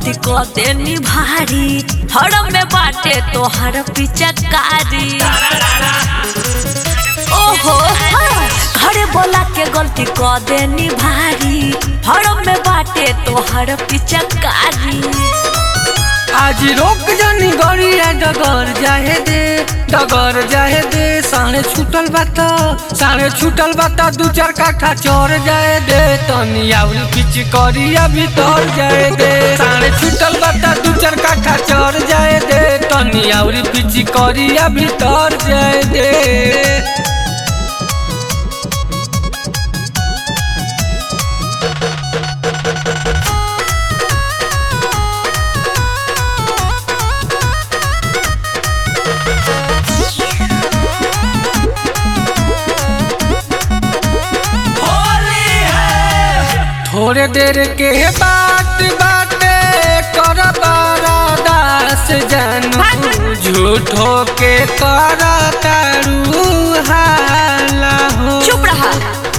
गलती क देनी भारी हरम में बाटे तोहर पिचकारी ओहो हाँ, घरे बोला के गलती क देनी भारी हरम में बाटे तोहर पिचकारी आज रोक जानी गड़िया डगर जाहे दे डगर जाहे दे साढ़े छूटल बात साढ़े छूटल बात दू चार काठा चोर जाए दे तनी आउल पिच करिया भीतर जाए दे साढ़े छूटल बात दू चार काठा चोर जाए दे तनी आउल पिच करिया भीतर जाए दे थोड़े देर के बात बाटे कर दास जानू झूठो के कर तारू हाला हो चुप रहा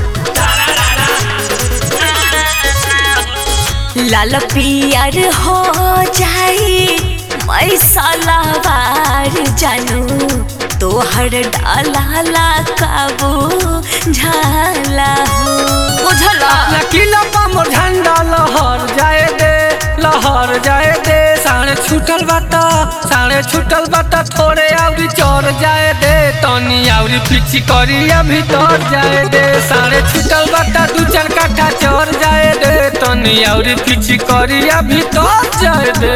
लाल पियर हो जाई मैं सलावार जानू तोहर डाला काबू झाला हो बुझला लकीला पामर झंडा लहर जाए दे लहर जाए दे साढ़े छूटल बात साढ़े छूटल बात थोड़े आउरी चोर जाए दे तनी आउरी पिछी करिया भीतर जाए दे साढ़े छूटल बात दू चार काठा चोर जाए दे तनी आउरी पिछी करिया भीतर जाए दे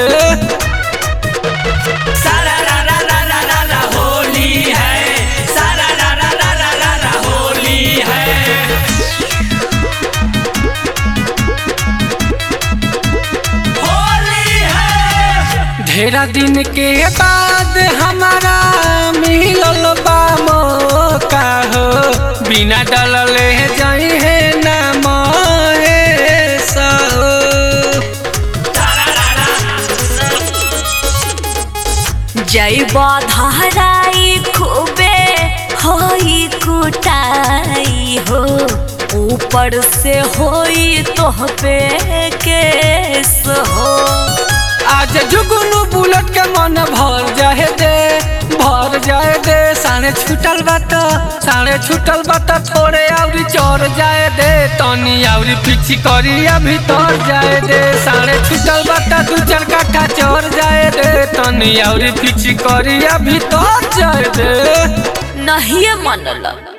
सारा रा रा रा रा रा रा होली है सारा रा रा रा रा रा रा होली है होली है ढेरा दिन के बाद हमारा मिलल बा मौका हो बिना डलले जाई है ना महेश हो जय धाराई खूबे होई कुटाई हो ऊपर से होई तोह पे केस हो आज जुगनू बुलेट के मन भर जाए दे भर जाए दे साढ़े छूटल बात साढ़े छूटल बात थोड़े आउरी चोर जाए दे तनी आउरी पिछी करिया भीतर जाए दे साढ़े छूटल बात दू चार काठा चोर जाए दे तनी आउरी पिछी करिया भीतर जाए दे नहीं मनल